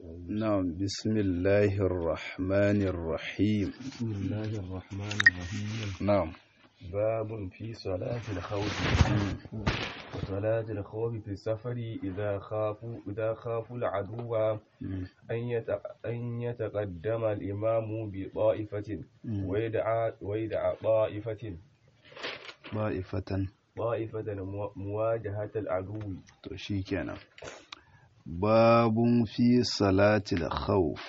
نعم بسم الله الرحمن الرحيم بسم الله الرحمن الرحيم نعم باب في صلاة الخوف وصلاة الخوف في السفر إذا خافوا إذا خافوا العدو أن يت- أن يتقدم الإمام بطائفة ويدعى ويدعى طائفة طائفة طائفة مو- مواجهة العدو to shikenan babun fi salatil khawf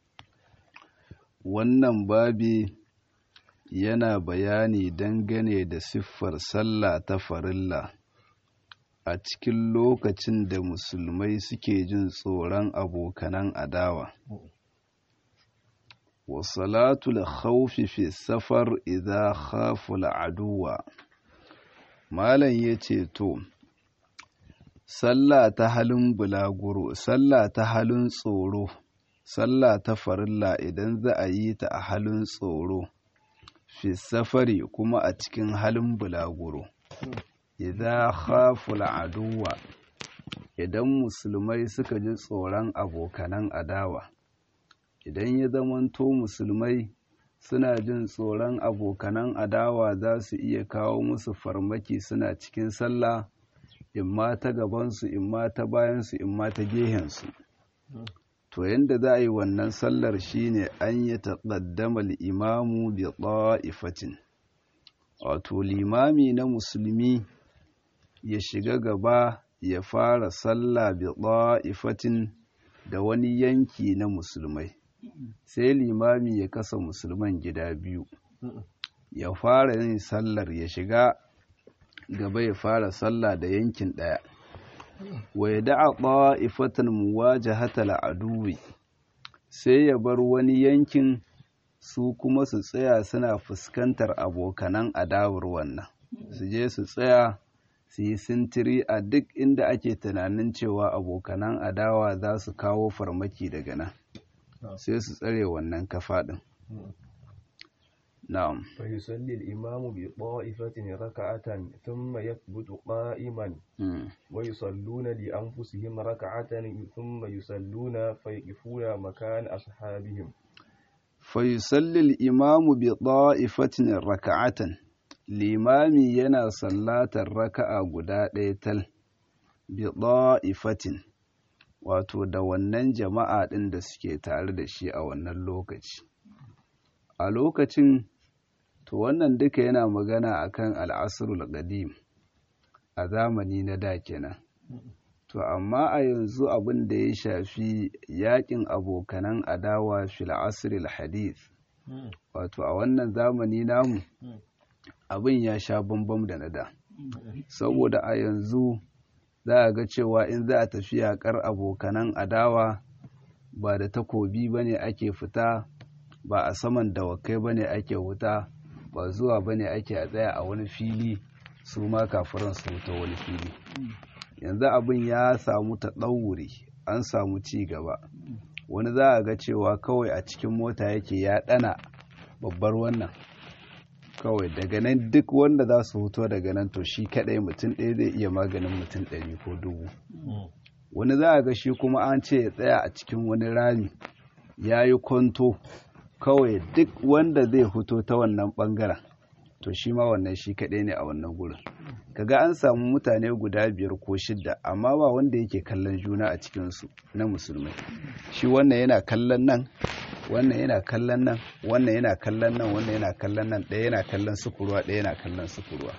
wannan babi yana bayani dangane da siffar sallah ta farilla a cikin lokacin da musulmai suke jin tsoron abokanan adawa wa salatul khawfi fi safar idza khaful aduwa malam yace to sallah ta halin bulaguro sallah ta halin tsoro sallah ta farilla idan za a yi ta a halin tsoro fi safari kuma a cikin halin bulaguro idan khaful aduwa idan musulmai suka ji tsoron abokanan adawa idan ya zamanto musulmai suna jin tsoron abokanan adawa za su iya kawo musu farmaki suna cikin sallah imma ta gabansu imma ta bayansu imma ta gehensu to yadda za a yi wannan sallar shine an yi taƙaddama imamu bi ɗa'ifatin wato limami na musulmi ya shiga gaba ya fara sallah bi ɗa'ifatin da wani yanki na musulmai sai limami ya kasa musulman gida biyu ya fara yin sallar ya shiga gaba ya fara sallah da yankin ɗaya wa ya da'a ɗa'ifatan muwajahatal aduwi sai ya bar wani yankin su kuma su tsaya suna fuskantar abokanan adawar wannan su je su tsaya su yi sintiri a duk inda ake tunanin cewa abokanan adawa za su kawo farmaki daga nan sai su tsare wannan kafa ɗin na'am فيصلي الإمام بطائفة ركعة ثم يثبت قائما Mm. ويصلون لأنفسهم ركعة ثم يصلون فيقفون مكان أصحابهم فيصلي الإمام بطائفة ركعة limami yana sallatar raka'a guda ɗaya tal bi ɗa'ifatin wato da wannan jama'a ɗin da suke tare da shi a wannan lokaci a lokacin to wannan duka yana magana akan al'asrul qadim a zamani na da kenan to amma a yanzu abin da ya shafi yakin abokanan adawa fil asril hadith wato a wannan zamani namu abin ya sha bambam da na da saboda a yanzu za a ga cewa in za a tafi yaƙar abokanan adawa ba da takobi ba ne ake fita ba a saman dawakai ba ne ake wuta ba zuwa ba ne ake a tsaya a wani fili su ma kafiran su wuta wani fili yanzu abin ya samu taɗauri an samu ci gaba wani za a ga cewa kawai a cikin mota yake ya ɗana babbar wannan kawai daga nan duk wanda za su huto daga nan to shi kadai mutum ɗaya zai iya maganin mutum ɗari ko dubu wani za a ga shi kuma an ce ya tsaya a cikin wani rami ya yi kwanto kawai duk wanda zai huto ta wannan ɓangaren to shi ma wannan shi kadai ne a wannan gurin kaga an samu mutane guda biyar ko shidda amma ba wanda yake kallon juna a cikinsu na musulmai shi wannan yana kallon nan wannan yana kallon nan wannan yana kallon nan wannan yana kallon nan ɗaya yana kallon sukurwa ɗaya yana kallon sukurwa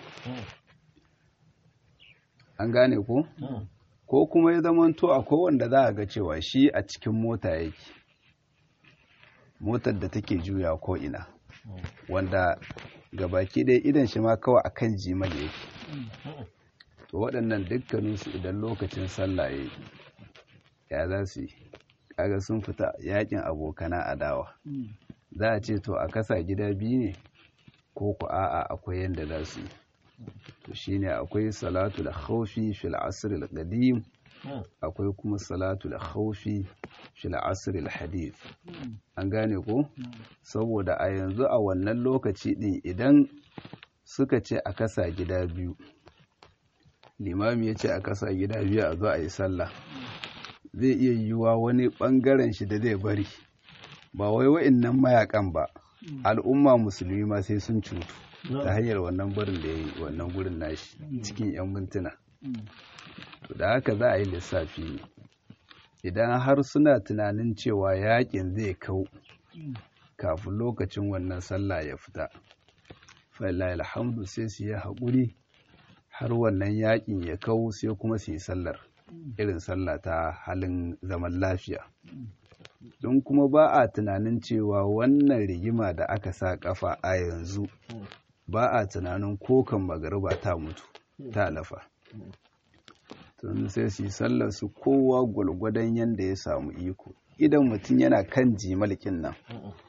an gane ko ko kuma ya zamanto akwai wanda za a ga cewa shi a cikin mota yake motar da take juya ko ina wanda gabaki ɗaya idan shi ma kawai akan jimal yake to waɗannan dukkaninsu idan lokacin sallah ya yi ya za su yi kaga sun fita yakin abokana adawa za a ce to a kasa gida biyu ne ko ku a'a akwai yadda za su yi to shine akwai salatu da khawfi fil asr al qadim akwai kuma salatu da khawfi fil asr al hadith an gane ko saboda a yanzu a wannan lokaci din idan suka ce a kasa gida biyu limami ya ce a kasa gida biyu a zo a yi sallah zai iya yiwuwa wani ɓangaren shi da zai bari ba wai wa'innan mayakan ba al'umma musulmi ma sai sun cutu ta hanyar wannan barin da ya yi wannan gurin nashi cikin 'yan mintuna to da haka za a yi lissafi ne idan har suna tunanin cewa yakin zai kau kafin lokacin wannan sallah ya fita fa'ilayi alhamdu sai su yi haƙuri har wannan yakin ya kau sai kuma su yi sallar irin sallah ta halin zaman lafiya don kuma ba a tunanin cewa wannan rigima da aka sa kafa a yanzu ba a tunanin kokan magariba ta mutu ta lafa tun sai su yi sallar su kowa gwalgwadon yadda ya samu iko idan mutum yana kan jimalkin nan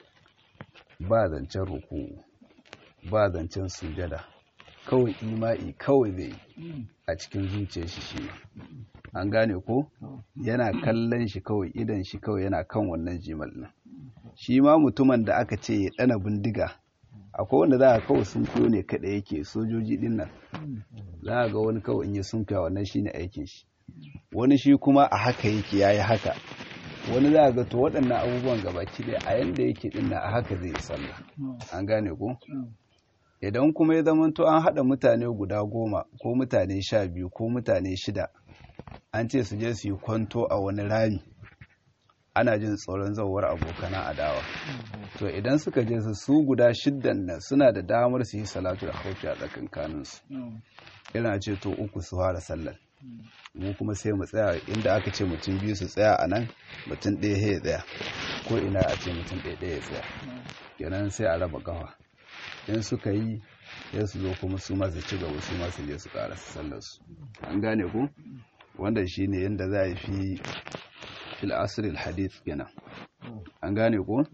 ba zancen ruku ba zancen sujada kawai ima'i kawai zai a cikin zuciyar shi shi an gane ko yana kallon shi kawai idan shi kawai yana kan wannan jimal nan shi ma mutumin da aka ce ya dana bindiga akwai wanda za a kawai sun fiyo ne kada yake sojoji din nan za a ga wani kawai in yi sun fiya wannan shine aikin shi wani shi kuma a haka yake yayi haka wani za a ga to waɗannan abubuwan gabaki ɗaya a yanda yake din nan a haka zai sallah an gane ko idan kuma ya zama to an haɗa mutane guda goma ko mutane sha biyu ko mutane shida an ce su je su yi kwanto a wani rami ana jin tsoron zauwar abokana adawa to idan suka je su su guda shiddan nan suna da damar su yi salatu da haufi a tsakankaninsu ina ce to uku su fara sallar mu kuma sai mu tsaya inda aka ce mutum biyu su tsaya a nan mutum ɗaya ya tsaya ko ina a ce mutum ɗaya ɗaya ya tsaya kenan sai a raba kafa in suka yi sai su zo kuma su masu ci gaba su masu je su ƙara sallarsu an gane ku wanda shi ne yadda za a fi fil asiril hadith kenan an gane ku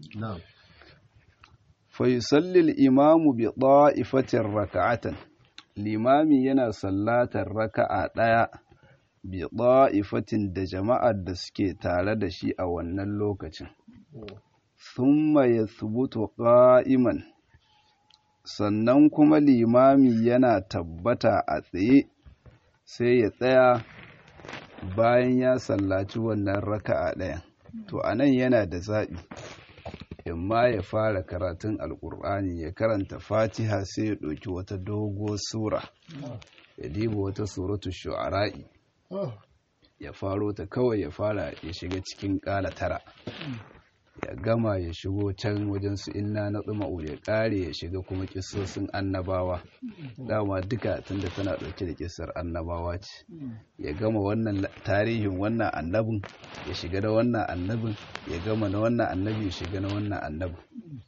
faisallil imamu bi ɗa'ifatin raka'atan limami yana sallatar raka'a ɗaya bi ɗa'ifatin da jama'ar da suke tare da shi a wannan lokacin thumma yathbutu qa'iman sannan kuma limami yana tabbata a tsaye sai ya tsaya bayan ya sallaci wannan raka'a ɗaya to anan yana da zaɓi imma ya fara karatun alƙur'ani ya karanta fatiha sai ya ɗauki wata doguwar sura ya diba wata suratu shu'ara'i ya faro ta kawai ya fara ya shiga cikin ƙala tara ya gama ya shigo can wajen su inna na tsuma'u ya kare ya shiga kuma kissosin annabawa dama duka tunda tana ɗauke da kissar annabawa ce ya gama wannan tarihin wannan annabin ya shiga da wannan annabin ya gama na wannan annabi ya shiga na wannan annabin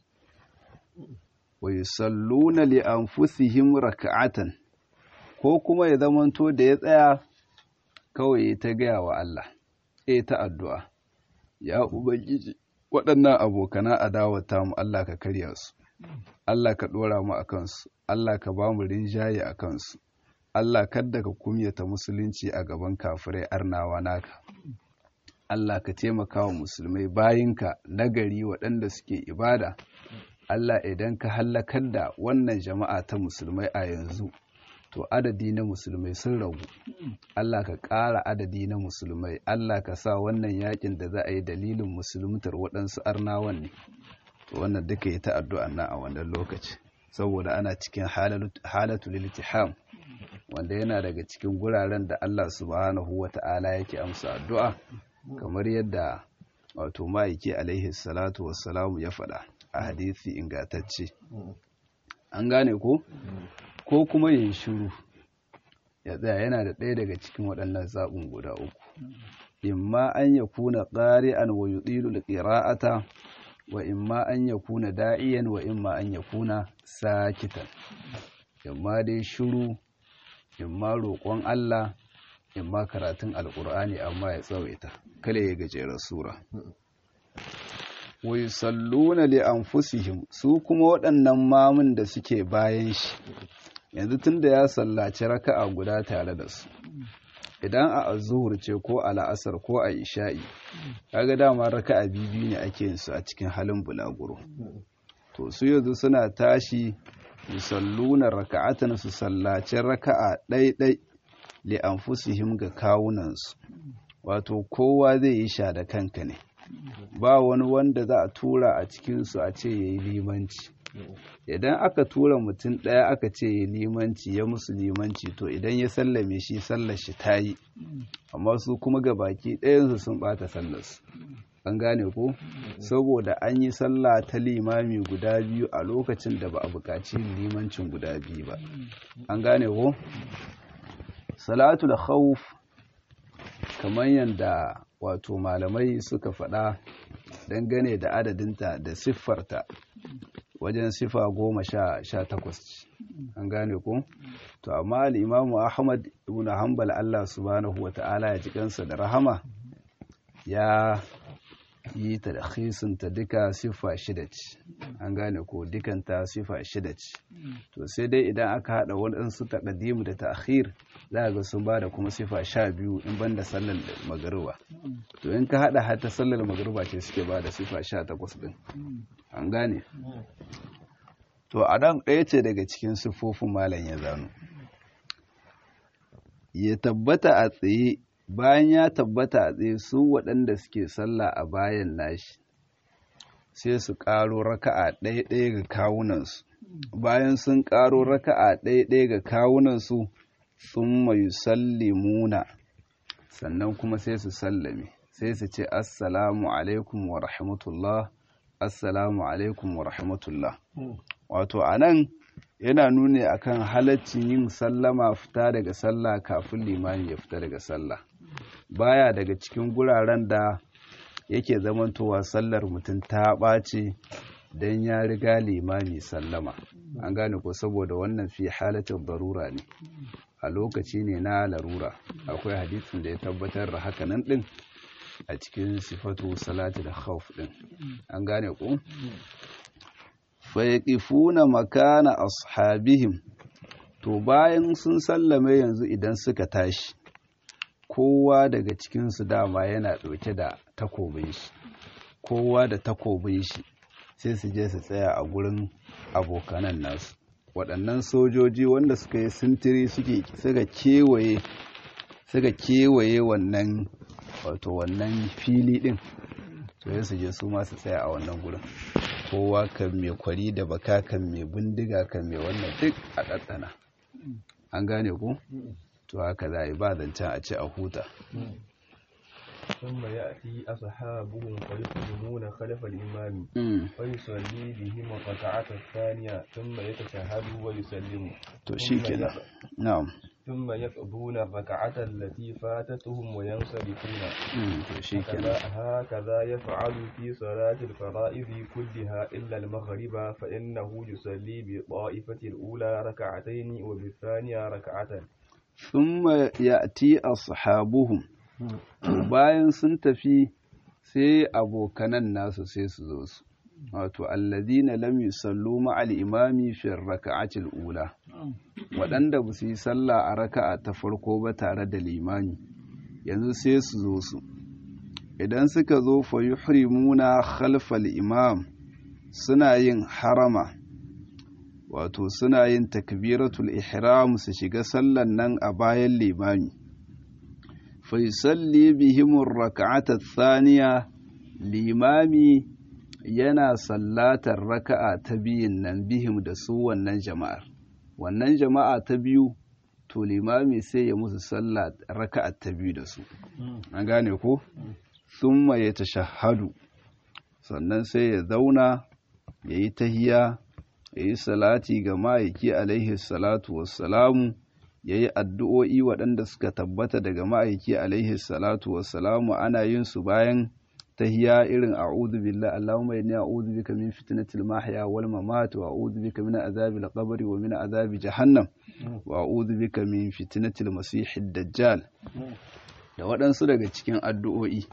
wa yusalluna li anfusihim raka'atan ko kuma ya zamanto da ya tsaya kawai ta gaya wa Allah eh ta addu'a ya ubangiji waɗannan abokana adawata mu Allah ka karya su Allah ka ɗora mu a kansu Allah ka ba mu rinjaye a kansu Allah kadda ka kumyata musulunci a gaban kafirai arnawa naka Allah ka taimaka wa musulmai bayinka nagari waɗanda suke ibada Allah idan ka hallakar da wannan jama'a ta musulmai a yanzu to adadi na musulmai sun ragu Allah ka ƙara adadi na musulmai Allah ka sa wannan yakin da za a yi dalilin musulmutar waɗansu arnawan ne to wannan duka yi ta addu'a na a wannan lokaci saboda ana cikin halatu liltiham wanda yana daga cikin guraren da Allah subhanahu wata'ala yake amsa addu'a kamar yadda wato ma'aiki alaihi salatu wassalamu ya faɗa a hadisi ingantacce an gane ko ko kuma yin shiru ya tsaya yana da ɗaya daga cikin waɗannan zaɓin guda uku imma an ya kuna ƙari'an wa yuɗilu ƙira'ata wa imma an ya kuna da'iyan wa imma an ya kuna sakitan imma dai shiru imma roƙon Allah imma karatun alƙur'ani amma ya tsawaita kale ya gajeren sura wa yusalluna li anfusihim su kuma waɗannan mamun da suke bayan shi yanzu tunda ya sallaci raka'a guda tare da su idan a azuhur ce ko a la'asar ko a isha'i kaga dama raka'a biyu ne ake yin su a cikin halin bulaguro to su yanzu suna tashi yusalluna raka'atan su sallaci raka'a ɗaiɗai li anfusihim ga kawunansu wato kowa zai yi sha da kanka ne ba wani wanda za a tura a cikinsu a ce ya yi limanci idan aka tura mutum ɗaya aka ce ya limanci ya musu limanci to idan ya sallame shi sallar shi ta yi amma su kuma ga baki ɗayansu sun ɓata sallarsu an gane ko saboda an yi sallah ta limami guda biyu a lokacin da ba a buƙaci limancin guda biyu ba an gane ko salatul khawf kamar yadda wato malamai suka faɗa dangane da adadinta da siffarta wajen sifa goma sha takwas an gane ko to amma al'imamu ahmad ibn hanbal allah subhanahu wa ta'ala ya ji kansa da rahama ya yi ta da ta duka sifa shida ce an gane ko dukanta sifa shida ce to sai dai idan aka haɗa waɗansu taƙaddimu da ta'khir za ga sun ba da kuma sifa sha biyu in ban da sallar magariba to in ka haɗa har ta sallar magariba ce suke ba da sifa sha takwas ɗin an gane to a nan ɗaya ce daga cikin siffofin malam ya zano ya tabbata a tsaye bayan ya tabbata a tsaye su waɗanda suke sallah a bayan nashi sai su ƙaro raka'a ɗaya-ɗaya ga kawunansu bayan sun ƙaro raka'a ɗaya-ɗaya ga kawunansu sun mai sallimuna sannan kuma sai su sallame sai su ce assalamu alaikum wa rahmatullah assalamu alaikum wa rahmatullah wato a nan yana nuni akan halaccin yin sallama fita daga sallah kafin limani ya fita daga sallah baya daga cikin guraren da yake zamantowa sallar mutum ta ɓace don ya riga limami sallama an gane ko saboda wannan fi halatin darura ne a lokaci ne na larura akwai hadisin da ya tabbatar da hakanan din a cikin sifatu salati da khawf din an gane ko fayaqifuna makana ashabihim to bayan sun sallame yanzu idan suka tashi kowa daga cikinsu dama yana ɗauke da takobin shi kowa da takobin shi sai su je su tsaya a gurin abokanan nasu waɗannan sojoji wanda suka yi sintiri suka kewaye suka kewaye wannan wato wannan fili ɗin to su je su ma su tsaya a wannan gurin kowa kan mai kwari da baka kan mai bindiga kan mai wannan duk a ɗaɗɗana an gane ku to haka za a yi ba zancen a ce a huta ثم يأتي أصحابهم فيقدمون خلف الإمام فيصلي بهم الركعة الثانية ثم يتشهد ويسلم to shikenan na'am ثم يقضون الركعة التي فاتتهم وينصرفون to shikenan هكذا, هكذا يفعل في صلاة الفرائض كلها إلا المغرب فإنه يصلي بالطائفة الأولى ركعتين وبالثانية ركعة thumma ya'ti ashabuhum to bayan sun tafi sai abokanan nasu sai su zo su wato alladhina lam yusallu ma'al imami fi raka'ati ula waɗanda ba su yi sallah a raka'a ta farko ba tare da limami yanzu sai su zo su idan suka zo fa yuhrimuna khalfal imam suna yin harama wato suna yin takbiratul ihram su shiga sallan nan a bayan limami fa yusalli bihimur raka'ata thaniya limami yana sallatar raka'a ta biyun nan bihim da su wannan jama'ar wannan jama'a ta biyu to limami sai ya musu sallah raka'a ta biyu da su an gane ko thumma yatashahhadu sannan sai ya zauna yayi tahiya ya yi salati ga ma'aiki alaihi salatu wassalamu ya yi addu'o'i waɗanda suka tabbata daga ma'aiki alaihi salatu wassalamu ana yin su bayan tahiya irin a'udhu billahi Allahumma inni a'udhu bika min fitnatil mahya wal mamat wa a'udhu bika min azabil qabri wa min azabi jahannam wa a'udhu bika min fitnatil masihid dajjal da waɗansu daga cikin addu'o'i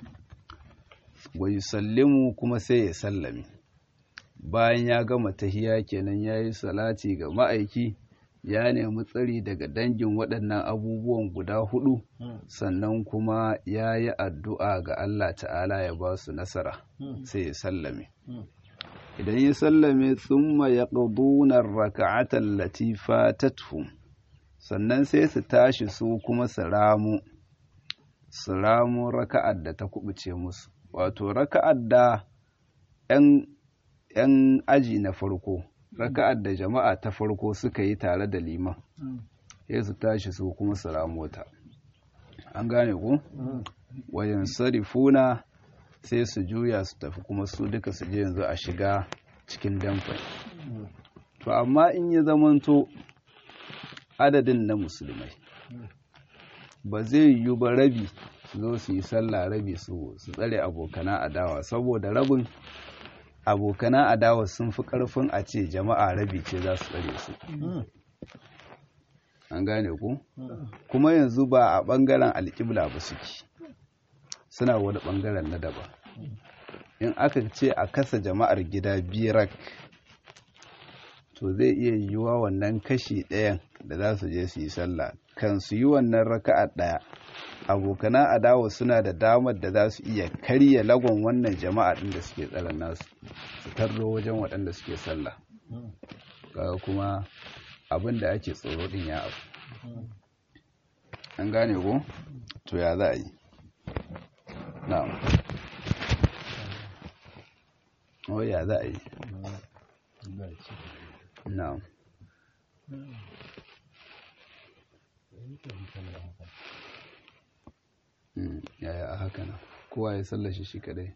wa yusallimu kuma sai ya sallame bayan ya gama tahiya kenan ya yi salati ga ma'aiki ya nemi tsari daga dangin waɗannan abubuwan guda hudu sannan kuma ya yi addu'a ga Allah ta'ala ya ba su nasara sai ya sallame idan ya sallame tsumma ya ƙadunar raka'atar latifa ta sannan sai su tashi su kuma su ramu su ramo raka'ar da ta kubuce musu wato raka'ar da 'yan aji na farko raka'ar da jama'a ta farko suka yi tare da liman sai su tashi su kuma su ramo ta an gane ku wayan sarifuna sai su juya su tafi kuma su duka su je yanzu a shiga cikin damfai to amma in ya zamanto adadin na musulmai ba zai yiwu ba rabi su zo su yi sallah rabi su tsare abokana adawa saboda rabin abokana adawa sun fi karfin a ce jama'a rabi ce za su tsare su an gane ku kuma yanzu ba a ɓangaren alƙibla ba suke suna wani ɓangaren na daba in aka ce a kasa jama'ar gida birak to zai iya yiwuwa wannan kashi ɗayan da za su je su yi sallah kan su yi wannan raka'a ɗaya abokana adawa suna da damar da za su iya karya lagon wannan jama'a ɗin da suke tsaron nasu su tarro wajen waɗanda suke sallah kaga kuma abin da ake tsoro ɗin ya abu an gane ko to ya za a yi na'am o ya za a yi na'am yaya a haka nan kowa ya sallashi shi kadai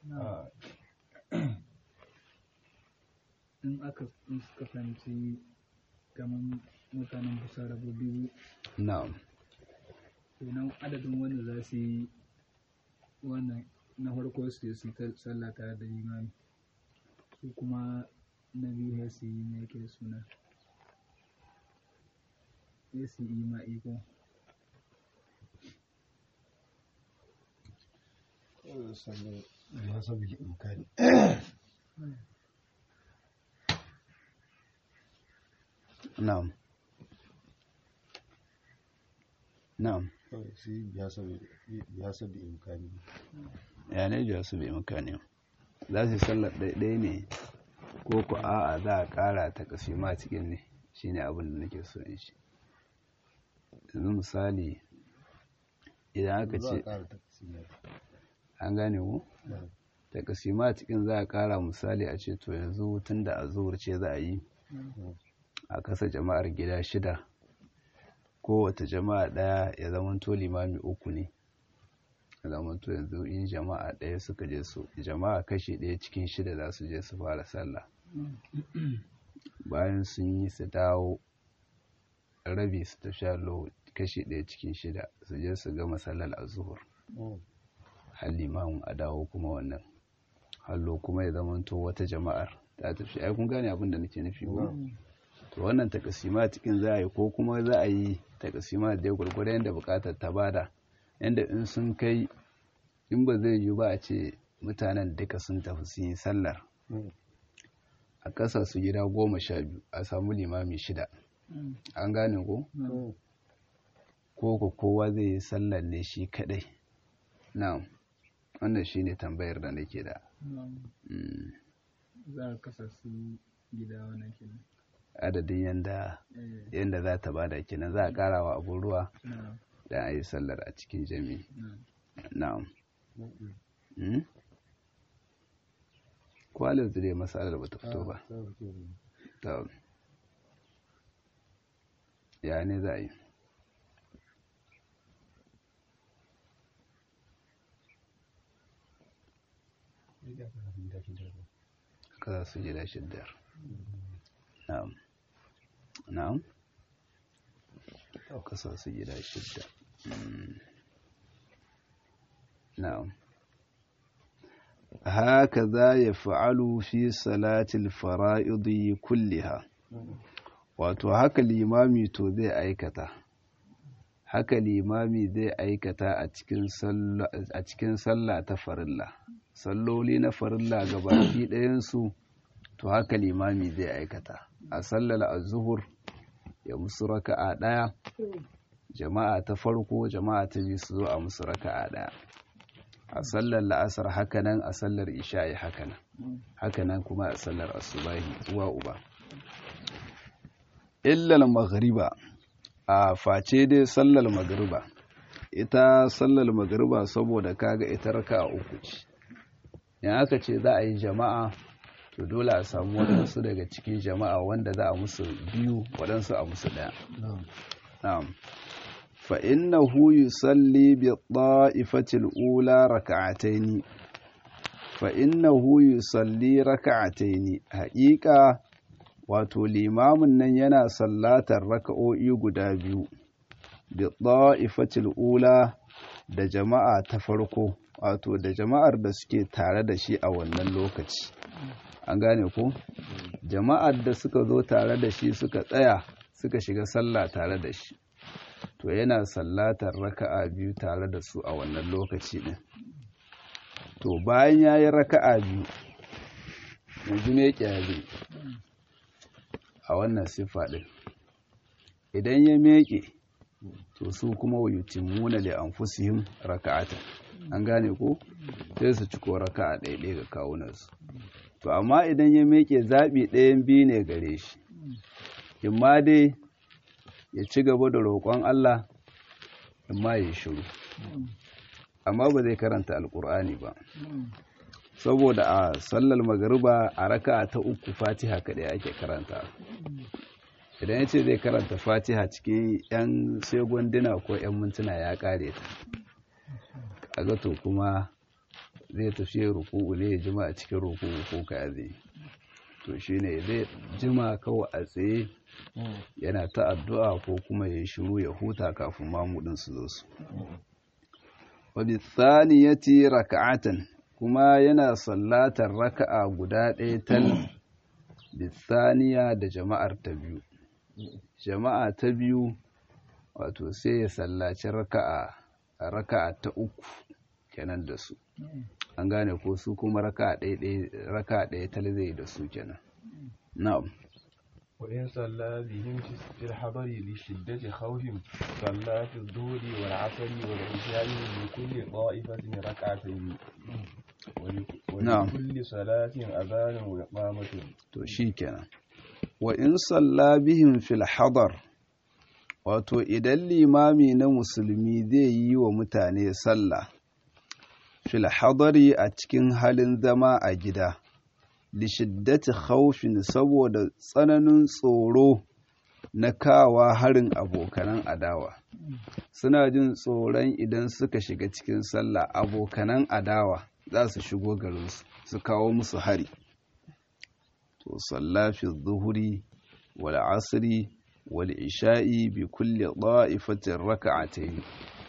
in aka kasance kamar mutanen kusa rabu biyu na'am kenan adadin wanda za su yi wannan na farko su su ta sallah tare da limami su kuma na biyu ya su yi ne yake suna ya su yi ma iko na'am na'am ya sabi imkani ya ne jiya su bai mukane za su yi sallar ɗaiɗai ne ko ku a'a za a ƙara ta kasima cikin ne shi ne abin da nake so in shi yanzu misali idan aka ce an gane ku ta kasima cikin za a ƙara misali a ce to yanzu tun da a zuwar ce za a yi a kasa jama'ar gida shida kowace jama'a ɗaya ya zamanto limami uku ne ya zamanto yanzu in jama'a ɗaya suka je su jama'a kashi ɗaya cikin shida za su je su fara sallah bayan sun yi su dawo rabi su tafi allo kashi ɗaya cikin shida su je su gama sallar azuhur har limamin a dawo kuma wannan hallo kuma ya zamanto wata jama'ar ta tafi ai kun gane abin da nake nufi ba to wannan takasima cikin za a yi ko kuma za a yi takasima da gwargwado yadda bukatar ta bada yadda in sun kai in ba zai yi ba a ce mutanen duka sun tafi su yi sallar a ƙasa su gida goma sha biyu a samu limami shida an gane ko ko ko kowa zai yi sallar ne shi kadai na'am wannan shine tambayar da nake da za a kasa su gida wannan kenan adadin yanda yanda za ta bada kenan za a ƙara wa abun ruwa da a yi sallar a cikin jami na'am kwalin zire masalar ba ta fito ba ta ya ne za a yi ka su gida shiddar na'am na'am kasa su gida shidda na'am haka za ya fa'alu fi salatil fara'idi kulliha wato haka limami to zai aikata haka limami zai aikata a cikin sallah ta farilla salloli na farilla ga baki ɗayansu to haka limami zai aikata a sallar azuhur ya musu raka'a ɗaya jama'a ta farko jama'a ta biyu su zo a musu raka'a ɗaya a sallar la'asar hakanan a sallar isha'i hakanan hakanan kuma a sallar asubahi uwa uba illal maghriba a face dai sallar maghriba ita sallar magariba saboda kaga ita raka uku ce in aka ce za a yi jama'a to dole a samu waɗansu daga cikin jama'a wanda za a musu biyu waɗansu a musu ɗaya na'am fa innahu yusalli bi ta'ifatil ula raka'ataini fa innahu yusalli raka'ataini haƙiƙa wato limamin nan yana sallatar raka'o'i guda biyu bi ta'ifatil ula da jama'a ta farko wato da jama'ar da suke tare da shi a wannan lokaci an gane ko jama'ar da suka zo tare da shi suka tsaya suka shiga sallah tare da shi to yana sallatar raka'a biyu tare da su a wannan lokaci din to bayan ya yi raka'a biyu yanzu me kyale a wannan siffa din idan ya meke to su kuma wa yutimuna li anfusihim raka'atan an gane ko sai su ciko raka'a ɗaya ga kawunansu to amma idan ya meke zaɓi ɗayan biyu ne gare shi imma dai ya ci gaba da roƙon Allah imma ya shiru amma ba zai karanta alƙur'ani ba saboda a sallar magariba a raka'a ta uku fatiha kaɗai ake karanta idan ya ce zai karanta fatiha cikin 'yan segunduna ko 'yan mintuna ya ƙare ta kaga to kuma zai tafi ruku'u ne ya jima a cikin ruku'u ko ka zai to shine zai jima kawai a tsaye yana ta addu'a ko kuma ya shiru ya huta kafin mamudin su zo su wa bi thaniyati raka'atan kuma yana sallatar raka'a guda ɗaya tal bi thaniya da jama'ar ta biyu jama'a ta biyu wato sai ya sallaci raka'a raka'a ta uku kenan da su an gane ko su kuma raka ɗaya tal zai da su kenan na'am وإن صلى بهم في الحضر لشدة خوف صلى في الظهر والعصر والعشاء لكل طائفة ركعتين ولكل صلاة أذان وإقامة to shi kenan wa in salla bihim fil hadar wato idan limami na musulmi zai yi wa mutane sallah fil hadari a cikin halin zama a gida lishiddati khawfin saboda tsananin tsoro na kawa harin abokanan adawa suna jin tsoron idan suka shiga cikin sallah abokanan adawa za su shigo garinsu su kawo musu hari to sallafi zuhuri wal asri wal isha'i bi kulli da'ifatin raka'atayn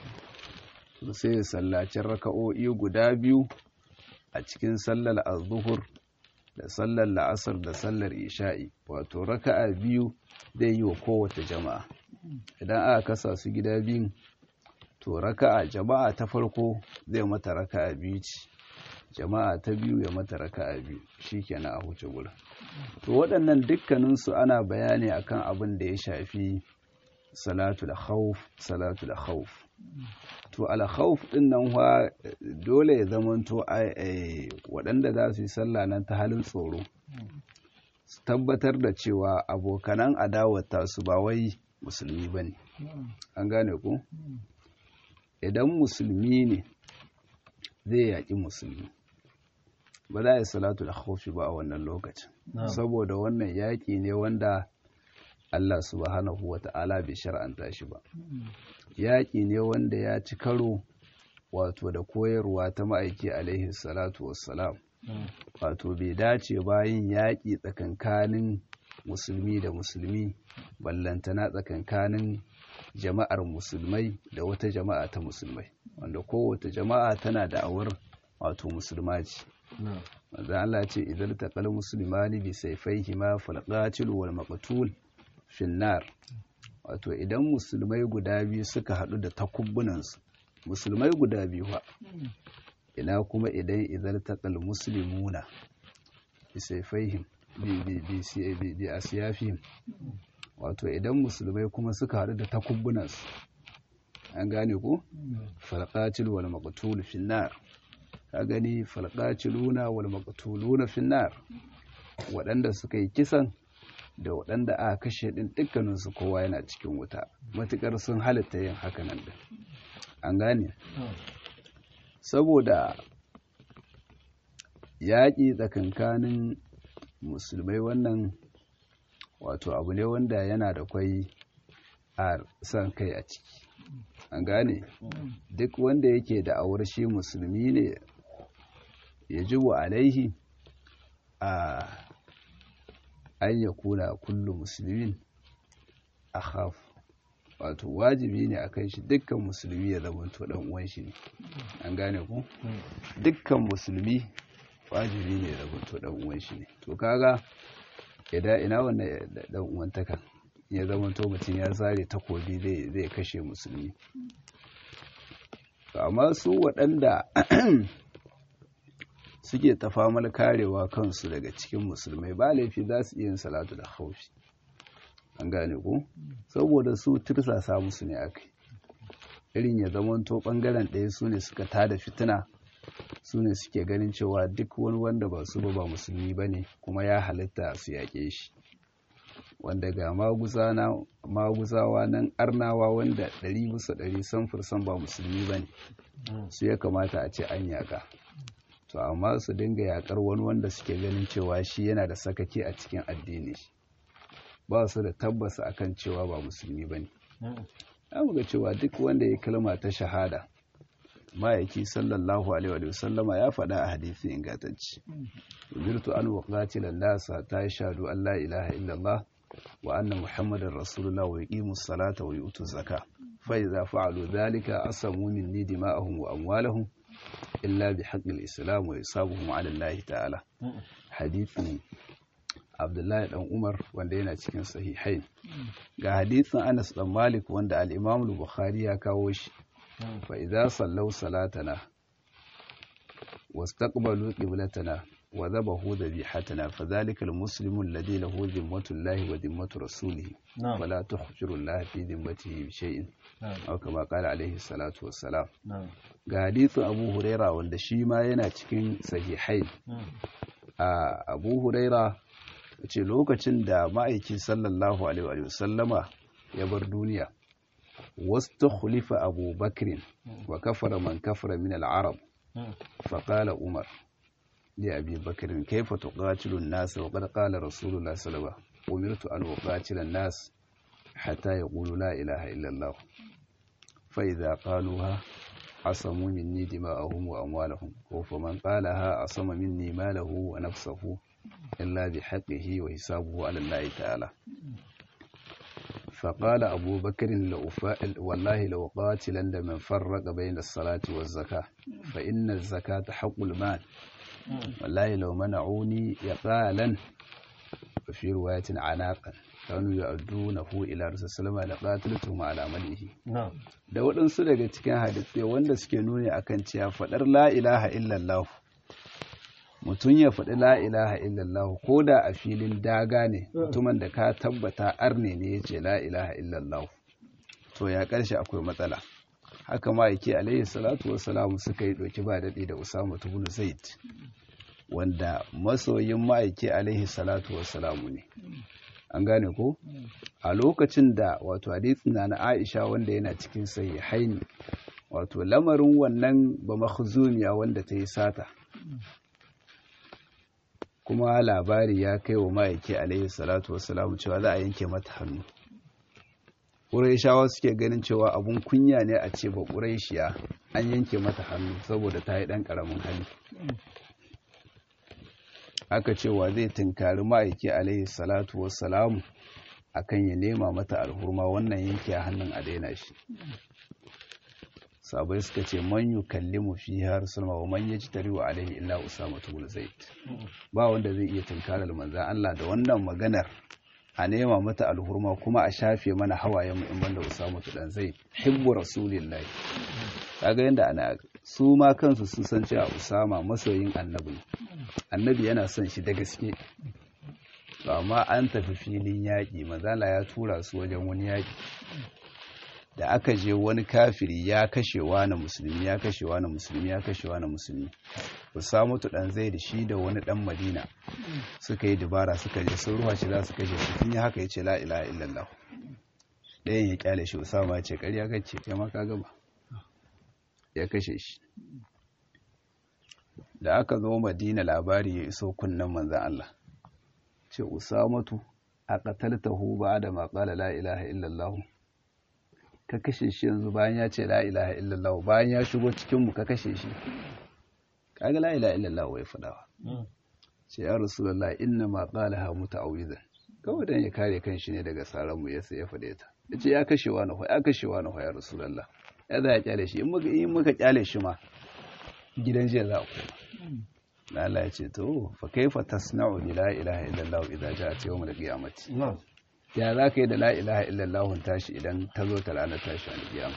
sai ya sallaci raka'o'i guda biyu a cikin sallar az-zuhur da sallar la'asar da sallar isha'i wato raka'a biyu zai yi wa kowace jama'a idan aka kasa su gida biyun to raka'a jama'a ta farko zai mata raka'a biyu ce jama'a ta biyu ya mata raka'a biyu shikenan a huce gurin to waɗannan dukkaninsu ana bayani akan abin da ya shafi salatu da khawf salatu da khawf to al khawf din nan fa dole ya zamanto waɗanda za su yi sallah nan ta halin tsoro su tabbatar da cewa abokanan adawata su ba wai musulmi ba ne an gane ku idan musulmi ne zai yaƙi musulmi ba za a yi salatu da khawfi ba a wannan lokacin saboda wannan yaƙi ne wanda Allah subhanahu wa ta'ala bai shar'anta shi ba yaƙi ne wanda ya ci karo wato da koyarwa ta ma'aiki alaihi salatu wassalam wato bai dace bayan yaƙi tsakankanin musulmi da musulmi ballantana tsakankanin jama'ar musulmai da wata jama'a ta musulmai wanda kowace jama'a tana da awar wato musulma ce wanda Allah ce idan taqal muslimani bi sayfayhima fal qatil wal maqtul finnar wato idan musulmai guda biyu suka haɗu da takubbunansu musulmai guda biyu ha ina kuma idan idan taqal muslimuna bi sayfayhim bi asiyafihim wato idan musulmai kuma suka haɗu da takubbunansu an gane ko falqatil wal maqtul finnar ka gani falqatiluna wal maqtuluna finnar waɗanda suka yi kisan da waɗanda aka kashe ɗin dukkaninsu kowa yana cikin wuta matuƙar sun halitta yin hakanan da an gane saboda yaƙi tsakankanin musulmai wannan wato abu ne wanda yana da kwai a son kai a ciki an gane duk wanda yake da awar shi musulmi ne ya ji wa alaihi a an ya kuna kullum musulmin a haf wato wajibi ne a kan shi dukkan musulmi ya zama to dan uwan shi ne an gane ku dukkan musulmi wajibi ne ya zama to dan uwan shi ne to kaga idan ina wannan dan uwantaka ya zama to mutum ya zare takobi zai kashe musulmi amma su waɗanda suke tafamal karewa kansu daga cikin musulmai ba laifi za su iya yin salatu da haushi an gane ku saboda su tirsasa musu ne aka irin ya zamanto bangaren ɗaya su ne suka tada fitina su ne suke ganin cewa duk wani wanda ba su ba ba musulmi ba ne kuma ya halitta su yaƙe shi wanda ga maguzawa nan arnawa wanda ɗari bisa ɗari samfursan ba musulmi ba ne su ya kamata a ce an yaƙa to amma su dinga yaƙar wani wanda suke ganin cewa shi yana da sakake a cikin addini ba su da tabbasa akan cewa ba musulmi ba ne ya ga cewa duk wanda ya kalma ta shahada ma'aiki sallallahu alaihi wa sallama ya faɗa a hadisi ingantacci umirtu an waqatilan nasa ta shahadu an la ilaha illallah wa anna muhammadar rasulullah wa yuqimu salata wa yu'tu zaka fa idza fa'alu dhalika asamu minni dima'ahum wa amwalahum illa bi haqqil islam wa yusabuhum ala allah ta'ala hadithin abdullahi dan umar wanda yana cikin sahihain ga hadithin anas dan malik wanda al-imam al-bukhari ya kawo shi fa idza sallau salatana wastaqbalu qiblatana wa dhabahu dhabihatana fadhalika al-muslimu alladhi lahu dhimmatu llahi wa dhimmatu rasulihi wala tuhjiru llaha fi dhimmatihi bi shay'in aw kama qala alayhi salatu wassalam ga hadithin abu huraira wanda shi ma yana cikin sahihain a abu huraira ce lokacin da ma'aiki sallallahu alaihi wasallama ya bar duniya wasu khulifa abu bakirin wa kafara man kafara min al'arab faƙala umar li abi bakirin kaifa tuqatilun nas wa qad qala rasulullah sallallahu umirtu an uqatila nas hatta yaqulu la ilaha illa allah fa idza qaluha asamu minni dima'ahum wa amwalahum wa faman qalaha asama minni malahu wa nafsahu إلا بحقه وحسابه على الله تعالى فقال أبو بكر والله لو قاتلا من فرق بين الصلاة والزكاة فإن الزكاة حق المال والله لو منعوني يقالا وفي رواية عناقا كانوا يؤدونه إلى رسول الله لقاتلتهم على ملئه da waɗansu daga cikin hadisai wanda suke nuni akan cewa faɗar la ilaha illallah mutum ya faɗi la ilaha illallah ko da a filin daga ne mutumin da ka tabbata arne ne ya ce la ilaha illallah to ya ƙarshe akwai matsala haka ma yake alaihi salatu wassalamu suka yi ɗauki ba daɗi da usama ibn zaid wanda masoyin ma'aiki alaihi salatu wassalamu ne an gane ko a lokacin da wato hadisin na aisha wanda yana cikin sahihaini wato lamarin wannan ba makhzumiya wanda ta yi sata kuma labari ya kai wa ma'aiki alaihi salatu wassalamu cewa za a yanke mata hannu ƙuraishawa suke ganin cewa abun kunya ne a ce ba ƙuraishiya an yanke mata hannu saboda ta yi ɗan ƙaramin hali aka cewa zai tunkari ma'aiki alaihi salatu wassalamu akan ya nema mata alhurma wannan yanke hannun a daina shi sabai suka ce man yu kallimu fi har sulma wa man yaji tariwa alaihi illa usama ibn zaid ba wanda zai iya tunkarar manzan Allah da wannan maganar a nema mata alhurma kuma a shafe mana hawayen mu in banda usama dan zaid hibbu rasulillahi kaga yanda ana su ma kansu sun san cewa usama masoyin annabi annabi yana son shi da gaske to amma an tafi filin yaƙi manzala ya tura su wajen wani yaƙi da aka je wani kafiri ya kashewa na musulmi ya kashewa na musulmi ya kashewa na musulmi Usamatu dan zai da shi da wani dan Madina suka yi dubara suka je sun ruwa shi za su kashe shi tun yi haka yace la ilaha illallah ɗayan ya kyale shi Usama ya ce ƙarya kace kai ma ka gaba ya kashe shi da aka zo madina labari ya iso kunnen manzan Allah ce usamatu a qataltahu ba'da ma qala la ilaha illallah ka kashe shi yanzu bayan ya ce la ilaha illallah bayan ya shigo cikin mu ka kashe shi kaga la ilaha illallah ya fadawa ce ya rasulullah inna ma qalaha muta'awwidan kawai dan ya kare kanshi ne daga saran mu yasa ya fade ta yace ya kashe wa na ya kashe wa na ya rasulullah ya za ya kyale shi in muka in muka kyale shi ma gidan jiya za a koma na Allah ya ce to fa kaifa tasna'u bi la ilaha illallah idza ja'at yawm al-qiyamati ya za ka yi da la ilaha illallah tashi idan ta zo ta ranar tashi al-qiyama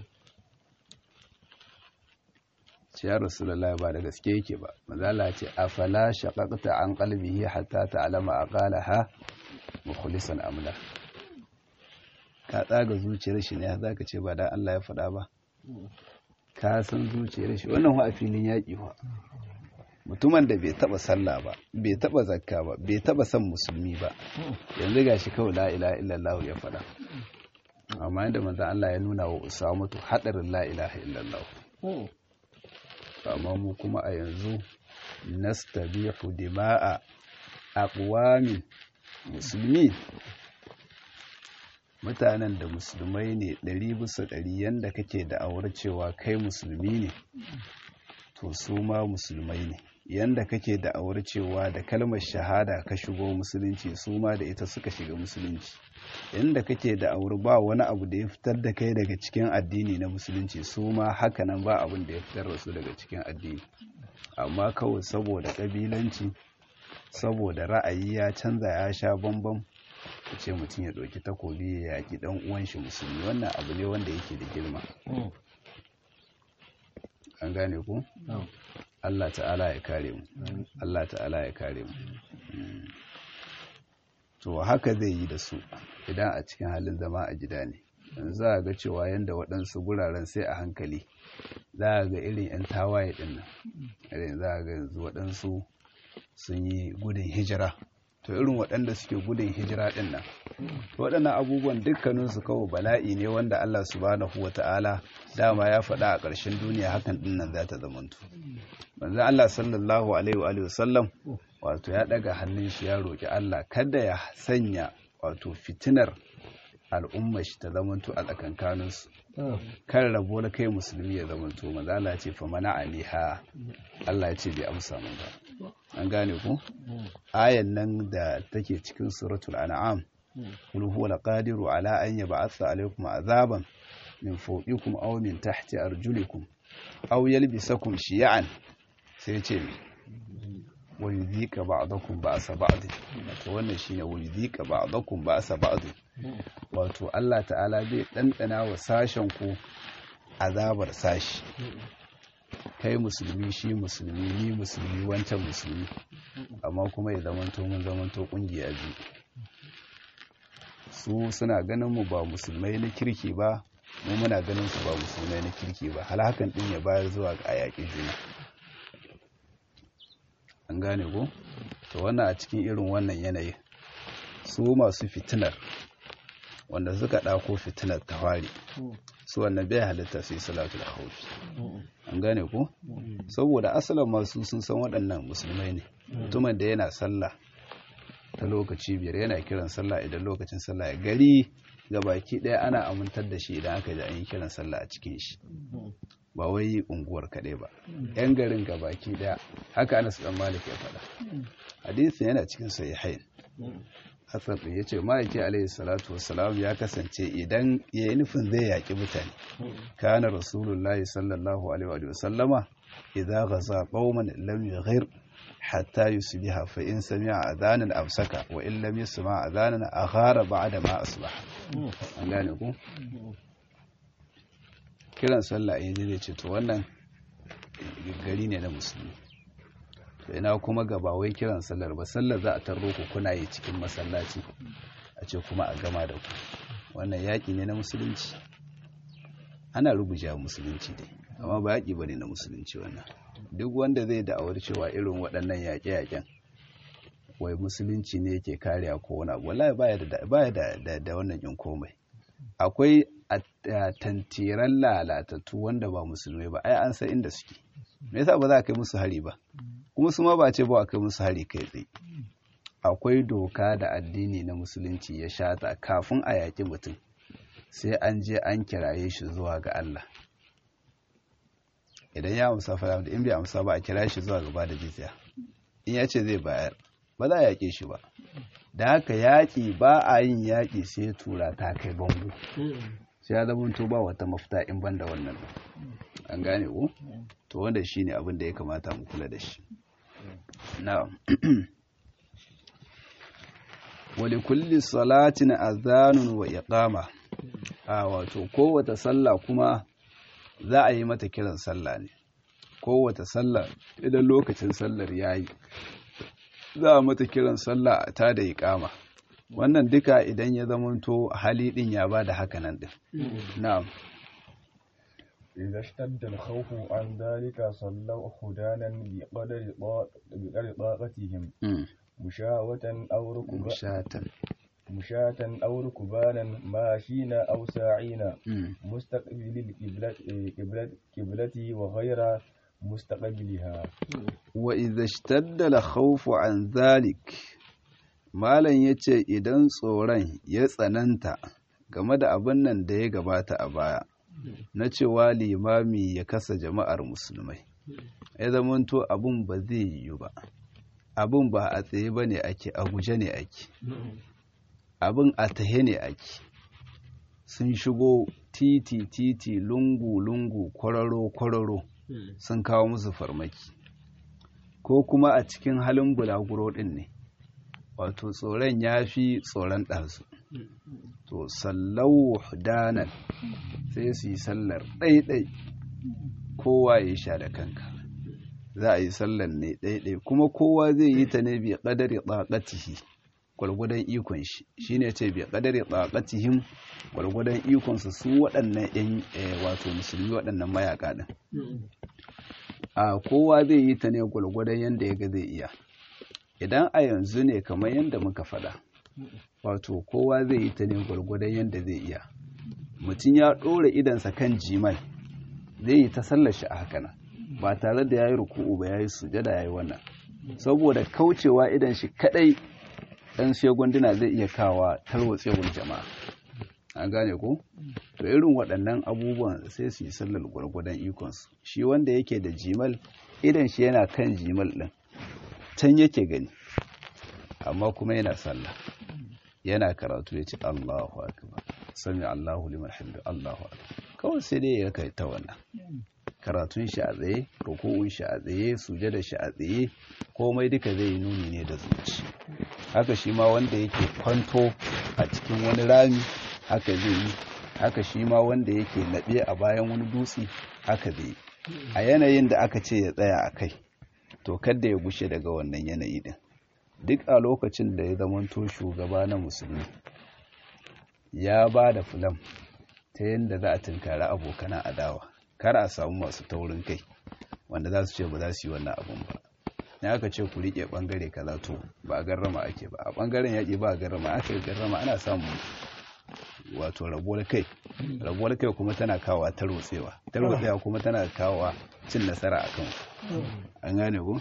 ce ya rasulullah ba da gaske yake ba manzo Allah ya ce afala shaqaqta an qalbihi hatta ta'lama aqalaha mukhlisan amla ka tsaga zuciyar shi ne za ka ce ba da Allah ya faɗa ba ka san zuciyar shi wannan a filin yaƙi wa mutumin da bai taɓa sallah ba bai taɓa zakka ba bai taɓa son musulmi ba yanzu ga shi kawai la ilaha illallah ya faɗa amma yadda manzon Allah ya nuna wa Usamatu haɗarin la ilaha illallah amma mu kuma a yanzu nastabihu dima'a aqwamin musulmi mutanen da musulmai ne ɗari bisa ɗari yadda kake da'awar cewa kai musulmi ne to su ma musulmai ne yadda kake da'awar cewa da kalmar shahada ka shigo musulunci su ma da ita suka shiga musulunci yadda kake da'awar ba wani abu da ya fitar da kai daga cikin addini na musulunci su ma hakanan ba abin da ya fitar da su daga cikin addini amma kawai saboda ƙabilanci saboda ra'ayi ya canza ya sha bambam ka ce mutum ya ɗauki takobi ya yaƙi ɗan uwan shi musulmi wannan abu ne wanda yake da girma an gane ku Allah ta'ala ya kare mu Allah ta'ala ya kare mu to haka zai yi da su idan a cikin halin zama a gida ne za a ga cewa yadda waɗansu guraren sai a hankali za a ga irin 'yan tawaye ɗin nan irin za a ga yanzu waɗansu sun yi gudun hijira to irin waɗanda suke gudun hijira ɗin nan waɗannan abubuwan dukkaninsu kawai bala'i ne wanda Allah subhanahu wa ta'ala dama ya faɗa a ƙarshen duniya hakan ɗin nan za ta zamantu manzo Allah sallallahu alaihi wa sallam wato ya ɗaga hannun shi ya roƙi Allah kada ya sanya wato fitinar al'ummar shi ta zamanto a tsakankaninsu kan rabo na kai musulmi ya zamanto manzo Allah ya ce fa mana aliha Allah ya ce bai amsa mun ba an gane ku ayan nan da take cikin suratul an'am qul huwa laqadiru ala an yab'atha alaykum azaban min fawqikum aw min tahti arjulikum aw yalbisakum shiya'an sai ce wa yudhika ba'dakum ba'sa ba'd to wannan shine wa yudhika ba'dakum ba'sa ba'd wato Allah ta'ala bai dandana wa sashen ku azabar sashi kai musulmi shi musulmi ni musulmi wancan musulmi amma kuma ya zamanto mun zamanto kungiya biyu su suna ganin mu ba musulmai na kirki ba mu muna ganin su ba musulmai na kirki ba hal hakan din ya bayar zuwa ga yaƙi juna an gane ko to wannan a cikin irin wannan yanayi su masu fitinar wanda suka ɗako fitinar tawari su wannan bai halitta sai salatu da haufi an gane ko saboda asalin masu sun san waɗannan musulmai ne mutumin da yana sallah ta lokaci biyar yana kiran sallah idan lokacin sallah ya gari ga baki ɗaya ana amintar da shi idan aka ji an yi kiran sallah a cikin shi ba wai unguwar kaɗai ba yan garin ga baki ɗaya haka anas dan malik ya faɗa hadisin yana cikin sahihain Hassan ya ce ma'aiki alaihi salatu wassalam ya kasance idan ya yi nufin zai yaƙi mutane kana rasulullahi sallallahu alaihi wa sallama idza ghaza qauman lam yughir hatta yusbiha fa in sami'a adhanan amsaka wa in lam yasma' adhanan aghara ba'da ma asbaha an gane ku kiran sallah yayin zai ce to wannan gari ne na musulmi to ina kuma gaba wai kiran sallar ba sallar za a tarro ku kuna yi cikin masallaci a ce kuma a gama da ku wannan yaƙi ne na musulunci ana rubuja musulunci dai amma ba yaƙi ba ne na musulunci wannan duk wanda zai da'awar cewa irin waɗannan yaƙe-yaƙen wai musulunci ne yake kariya ko wani abu wallahi baya da baya da da wannan yin komai akwai a tantiran lalatattu wanda ba musulmai ba ai an san inda suke me yasa ba za a kai musu hari ba kuma su ma ba ce ba a kai musu hari kai tsaye akwai doka da addini na musulunci ya shata kafin a yaƙi mutum sai an je an kiraye shi zuwa ga Allah idan ya amsa fara da in bai amsa ba a kira shi zuwa gaba da jizya in ya ce zai bayar ba za a yaƙe shi ba da haka yaƙi ba a yin yaƙi sai tura ta kai bango sai ya zama to ba wata mafita in ban da wannan an gane ko to wanda shine abin da ya kamata mu kula da shi na'am wali kulli salatin azanun wa iqama a wato kowace sallah kuma za a yi mata kiran sallah ne kowace sallah idan lokacin sallar yayi za a mata kiran sallah ta da iqama wannan duka idan ya zamanto hali din ya bada haka nan din na'am إذا اشتد الخوف عن ذلك صلوا خدانا بقدر طاق- بقدر طاقتهم مشاوة أو ركبا mushatan مشاة أو ركبانا ماشين أو ساعين Mm. مستقبل القبلة قبلة قبلتي وغير مستقبلها wa idza ishtadda al-khawfu an dhalik malam yace idan tsoron ya tsananta game da abin nan da ya gabata a baya na cewa limami ya kasa jama'ar musulmai ya zamanto abin ba zai yiwu ba abin ba a tsaye ba ne ake a guje ne ake abin a tahe ne ake sun shigo titi titi lungu lungu kwararo kwararo sun kawo musu farmaki ko kuma a cikin halin bulaguro ɗin ne wato tsoron ya fi tsoron ɗansu to sallau danan sai su yi sallar ɗaiɗai kowa ya sha da kanka za a yi sallar ne ɗaiɗai kuma kowa zai yi ta ne bi ƙadari ɗaƙatihi gwargwadon ikon shi shine ce bi ƙadari ɗaƙatihim gwargwadon ikonsu su waɗannan 'yan eh, wato musulmi waɗannan mayaƙa ɗin a kowa zai yi ta ne gwargwadon yadda ya ga zai iya idan a yanzu ne kamar yadda muka faɗa wato kowa zai yi ta ne gwargwadon yadda zai iya mutum ya ɗora idansa kan jimal zai yi ta sallar shi a haka nan ba tare da ya yi ruku'u ba ya yi sujada ya yi wannan saboda kaucewa idan shi kaɗai ɗan shegunduna zai iya kawa tarwatsewar jama'a an gane ko to irin waɗannan abubuwan sai su yi sallar gwargwadon ikonsu shi wanda yake da jimal idan shi yana kan jimal ɗin can yake gani amma kuma yana sallah yana karatu ya ce Allahu akbar sami Allahu liman hamdu Allahu akbar kawai sai dai ya kai ta wannan karatun shi a tsaye ruku'un shi a tsaye sujada shi a tsaye komai duka zai yi nuni ne da zuci haka shi ma wanda yake kwanto a cikin wani rami haka zai yi haka shi ma wanda yake laɓe a bayan wani dutse haka zai yi a yanayin da aka ce ya tsaya a kai to kadda ya gushe daga wannan yanayi din duk a lokacin da ya zamanto shugaba na musulmi ya ba da filam ta yadda za a tunkari abokanan adawa kar a samu masu taurin kai wanda za su ce ba za su yi wannan abun ba ne aka ce ku riƙe ɓangare kaza to ba a garrama ake ba a ɓangaren yaƙi ba a garrama aka yi garrama ana samun wato rabuwar kai rabuwar kai kuma tana kawowa tarwatsewa tarwatsewa kuma tana kawowa cin nasara a kan an gane ku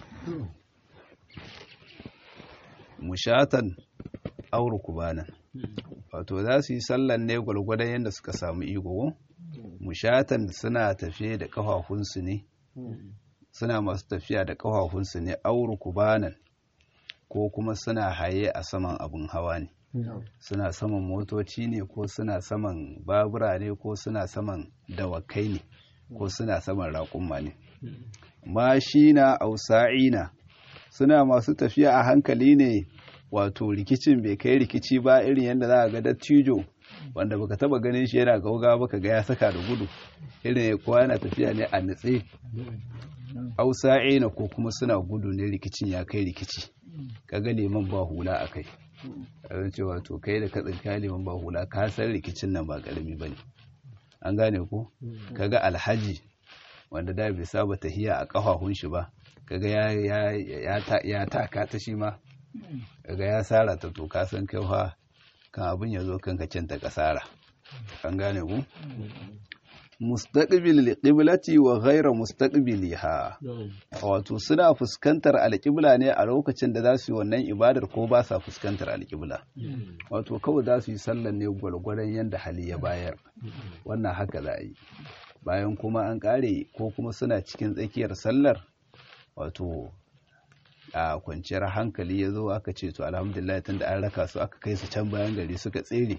mushatan auru kubanan wato za su yi sallan ne gwargwadon yadda suka samu iko mushatan suna tafiye da kafafunsu ne suna masu tafiya da kafafunsu ne auru kubanan ko kuma suna haye a saman abin hawa ne suna saman motoci ne ko suna saman babura ne ko suna saman dawakai ne ko suna saman raƙumma ne mashina ausa'ina suna masu tafiya a hankali ne wato rikicin bai kai rikici ba irin yadda za a ga dattijo wanda baka taba ganin shi yana gauga baka ga ya saka da gudu irin kowa yana tafiya ne a nutse ausa'ina ko kuma suna gudu ne rikicin ya kai rikici kaga liman ba hula a kai a cewa to kai da katsin kaliman ba hula ka san rikicin nan ba karami bane an gane ko kaga alhaji wanda da bai saba tahiya a kafafun shi ba kaga ya ya ya taka ta shi ma kaga ya sara ta to ka san kai fa kan abin ya zo kanka cin ta kasara an gane ku mustaqbil qiblati wa ghayra mustaqbiliha wato suna fuskantar alƙibla ne a lokacin da za su yi wannan ibadar ko ba sa fuskantar alƙibla wato kawai za su yi sallar ne gwargwaron yadda hali ya bayar wannan haka za a yi bayan kuma an ƙare ko kuma suna cikin tsakiyar sallar wato a kwanciyar hankali ya zo aka ce to alhamdulillah tun da an raka su aka kai su can bayan gari suka tsere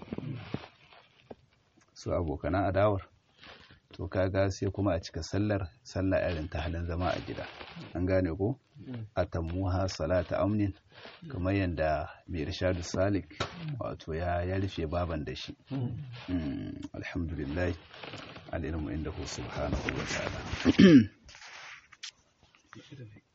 su abokanan adawar to kaga sai kuma a cika sallar sallah irin ta halin zama a gida an gane ko atammuha salata amnin kamar yadda mai irshadu salik wato ya ya rufe baban da shi alhamdulillah alilmu inda subhanahu wa ta'ala